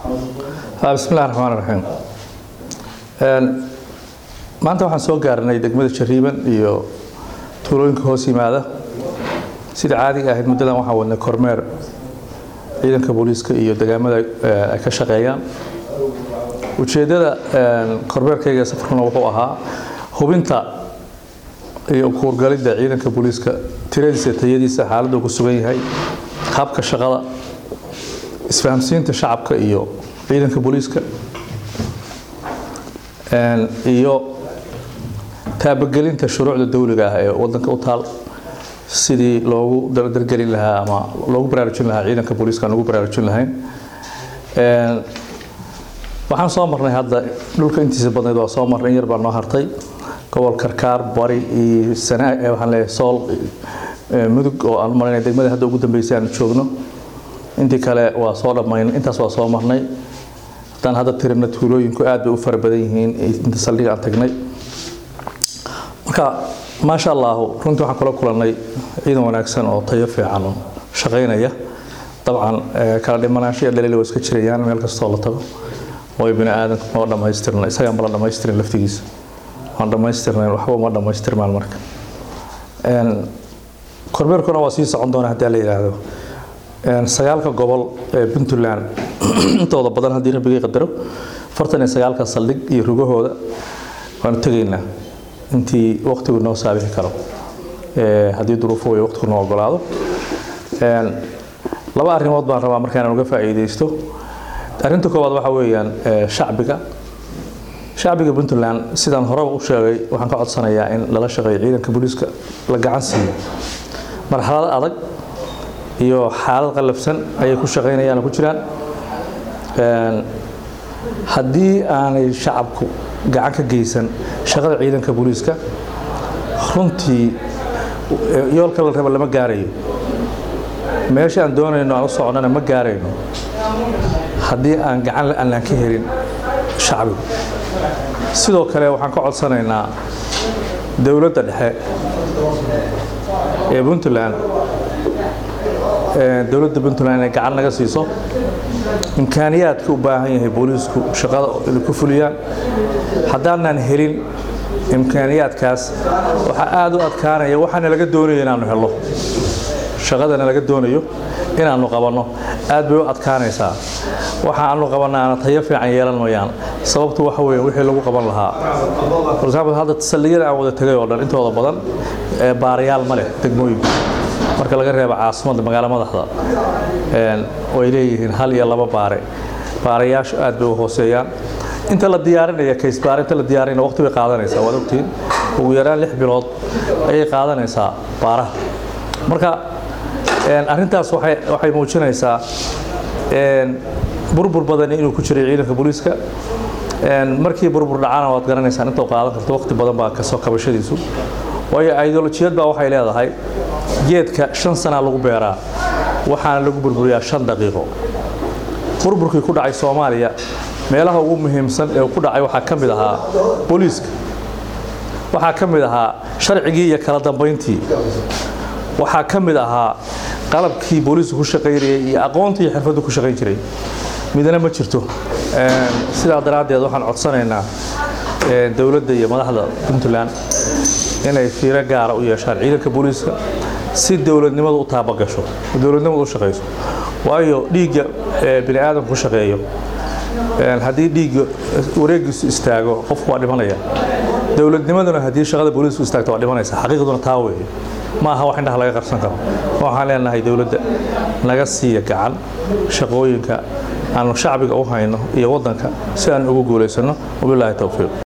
bismillahi raxmaan raxiim maanta waxaan soo gaarnay degmada jariiban iyo tuulooyinka hoos yimaada sida caadiga ahayd muddadan waxaan wadnay kormeer ciidanka booliiska iyo degaamada ay ka shaqeeyaan ujeeddada kormeerkayga safarkuna wuxuu ahaa hubinta iyo kuurgalidda ciidanka booliiska tiradiisa tayadiisa xaaladdu ku sugan yahay habka shaqada isfahamsiinta shacabka iyo ciidanka booliiska iyo taabagelinta shuruucda dawliga ah ee wadanka u taal sidii loogu dargelin lahaa ama loogu baraarujin lahaa ciidanka booliiska aan ugu baraarujin lahayn waxaan soo marnay hadda dhulka intiisa badnayd waa soo marnay in yar baa noo hartay gobol karkaar bari iyo sanaa waxaan leeyahay sool mudug oo aan marinay degmada hadda ugu dambeysay aan joogno intii kale waa soo dhammayn intaas waa soo marnay haddaan hadda tirina tuulooyinku aad bay u fara badan yihiin inta saldhiga aan tagnay marka maasha allahu runtii waxaan kula kulannay ciidan wanaagsan oo tayo fiican oo shaqaynaya dabcan kala dhimanaansho iyo dhaliil waa iska jirayaan meel kastoo la tago way bini aadanka ma dhammaystirna isagaan bala dhammaystirin laftigiisa waan dhammaystirnayn waxba uma dhammaystirmaan marka kormeerkuna waa sii socon doona haddii la yidhaahdo sagaalka gobol ee puntland intooda badan haddii rabbigay qadaro fartan iyo sagaalka saldhig iyo rugahooda waanu tegaynaa intii waqtigu noo saabixi karo haddii duruufo way waqtigu noo ogolaado laba arrimood baan rabaa markaan uga faa'iidaysto arrinta koowaad waxaa weeyaan shacbiga shacbiga puntland sidaan horeba u sheegay waxaan ka codsanayaa in lala shaqeeyo ciidanka booliiska la gacan siiyo marxalad adag iyo xaalad qallafsan ayay ku shaqaynayaan oo ku jiraan haddii aanay shacabku gacan ka geysan shaqada ciidanka booliiska runtii yoolka la raba lama gaarayo meesha aan doonayno aan u soconnana ma gaarayno haddii aan gacan aanaan ka helin shacbigu sidoo kale waxaan ka codsanaynaa dowladda dhexe ee puntland dowladda puntland inay gacan naga siiso imkaaniyaadka u baahan yahay booliisku shaqada inay ku fuliyaan haddaanan helin imkaaniyaadkaas waxaa aada u adkaanaya waxaana laga doonayo inaanu helo shaqadana laga doonayo inaanu qabanno aad bay u adkaanaysaa waxa aanu qabanaana tayo fiican yeelan mayaan sababtu waxa weeye wixii lagu qaban lahaa for example hadda saldhigyada aan wada tegay oo dhan intooda badan baarayaal ma leh degmooyinku marka laga reebo caasimadda magaalo madaxda way leeyihiin hal iyo laba baare baarayaashu aad bay u hooseeyaan inta la diyaarinaya kaysbaar inta la diyaarinaya waqti bay qaadanaysaa waad ogtiin ugu yaraan lix bilood ayay qaadanaysaa baaraha marka arrintaas waxay muujinaysaa burbur badan inuu ku jiray ciidanka booliiska markii burbur dhacana waad garanaysaan inta qaadan karto waqti badan baa kasoo kabashadiisu waayo ideolojiyad baa waxay leedahay geedka shan sanaa lagu beeraa waxaana lagu burburiyaa shan daqiiqo burburkii ku dhacay soomaaliya meelaha ugu muhiimsan ee ku dhacay waxaa ka mid ahaa booliiska waxaa ka mid ahaa sharcigii iyo kala dambayntii waxaa ka mid ahaa qalabkii booliisku ku shaqaynayay iyo aqoontii iyo xirfaddu ku shaqayn jiray midna ma jirto sidaa daraaddeed waxaan codsanaynaa dowladda iyo madaxda puntland inay fiiro gaara u yeeshaan ciidanka booliiska si dowladnimadu u taabagasho dowladnimadu u shaqayso waayo dhiigga bini aadamku ku shaqeeyo haddii dhiigga wareegiisu istaago qofku waa dhimanaya dowladnimaduna haddii shaqada booliisku istaagto waa dhimanaysa xaqiiqduna taa weeye ma aha wax indhaha laga qarsan karo waxaan leenahay dowladda naga siiya gacan shaqooyinka aanu shacbiga u hayno iyo waddanka si aan ugu guulaysano wabilaahi towfiiq